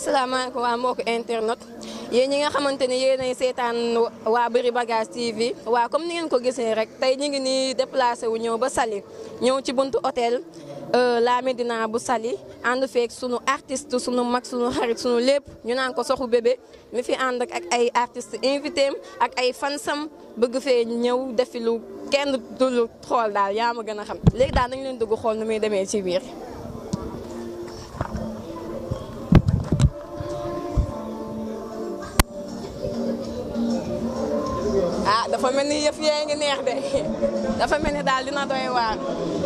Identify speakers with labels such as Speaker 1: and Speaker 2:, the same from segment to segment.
Speaker 1: asalaamaaleykum waa mbokku internet yéen ñi nga xamante ne yéenay seetaan waa Bari Bagage TV waa comme ni ngeen ko gisee rek tey ñu ngi nii déplacé wu ñëw ba Saly ñëw ci buntu hôtel La Médina bu Saly ànd feek sunu artiste sunu mag sunu xarit sunu lépp ñu naan ko soxu bébé mi fi ànd ak ay artiste invité ak ay fansam bëgg fee ñëw defi lu kenn dul xool daal yaa ma gën a xam léegi daal nañ leen dugg xool nu muy demee ci biir. ah dafa mel ni yëf yee ngi neex de dafa mel ni daal dina doy waar.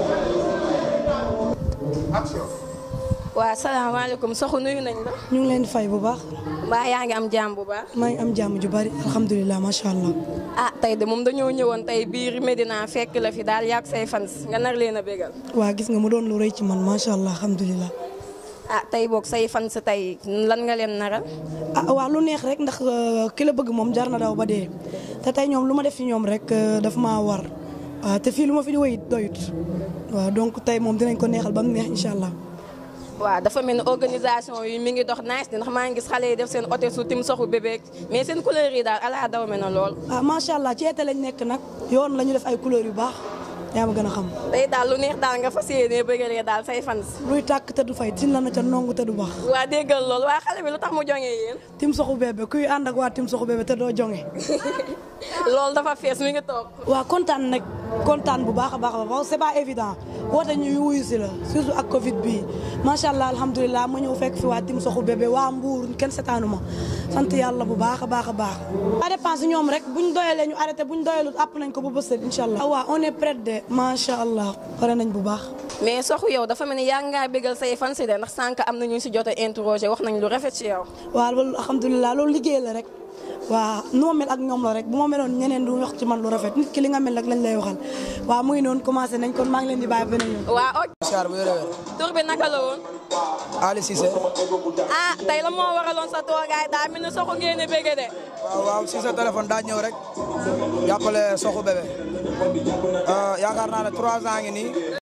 Speaker 1: waaw salaamaaleykum soxu nuyu nañ la.
Speaker 2: ñu ngi leen di fay bu baax.
Speaker 1: mbaa yaa ngi am jàmm bu baax.
Speaker 2: maa ngi am jàmm ju bari alhamdulilah macha allah.
Speaker 1: ah tey de moom dañoo ñëwoon tey biir Medina fekk la fi daal yàgg say fans nga nar leen a bégal.
Speaker 2: waa gis nga mu doon lu rëy ci man macha allah alhamdulilah.
Speaker 1: ah tey boog say fans tey lan nga leen naral.
Speaker 2: ah waa lu neex rek ndax ki la bëgg moom jar na daw ba dee te tey ñoom lu ma def ci ñoom rek daf maa war waaw te fii lu ma fi di wéyit doyut waaw donc tey moom dinañ ko neexal ba mu neex incha allah.
Speaker 1: waaw dafa mel ni organisation yi mi ngi dox nice ndax maa ngi gis xale yi def seen hôtel su tim soxu bébé mais seen couleur yi daal ala daw me na lool.
Speaker 2: ah macha allah ci été lañ nekk nag yoon la ñu def ay couleurs yu baax yaa ma gën a xam.
Speaker 1: tey daal lu neex daal nga fas yéenee bëggalee daal say fans.
Speaker 2: luy tàkk te du fay tin la na ca nongu te du baax.
Speaker 1: waa déggal lool waa xale bi lu tax mu joŋee yéen.
Speaker 2: tim soxu bébé kuy ànd ak waa tim soxu bébé te doo jonge
Speaker 1: loolu dafa fees mi ngi toog.
Speaker 2: waaw kontaan nag kontaan bu baax a baax a baax c'est pas évident woote ñu wuyu si la surtout ak Covid bi macha allah alhamdulilah ma ñëw fekk fi waa tim soxu bébé waa Mbour kenn setaanu ma sant yàlla bu baax a baax a baax. ça dépend si ñoom rek buñ doyalee ñu arrêté buñ doyalut àpp nañ ko ba bës incha allah. waaw on est prêt de macha allah pare nañ bu baax.
Speaker 1: mais soxu yow dafa mel ni yaa ngaa bégal say fans de ndax sànq am na ñu si jot a interroger wax nañ lu rafet ci yow.
Speaker 2: waaw loolu alhamdulilah loolu liggéey la rek. waaw nu ma mel ak ñoom la rek bu ma meloon ñeneen du wax ci man lu rafet nit ki li nga mel rek lañ lay waxal waaw muy noonu commencé nañ kon maa ngi leen di bàyyi beneen yoon.
Speaker 1: waaw ok.
Speaker 3: Siyaar bu yore
Speaker 1: tur bi naka la woon.
Speaker 3: Ali Cissé.
Speaker 1: ah tey la moo waraloon sa toogaay daa mel ni soxu ngeen a bége de.
Speaker 3: waaw waaw si sa téléphone daa ñëw rek jàppale soxu bébé yaakaar naa ne trois ans ngi nii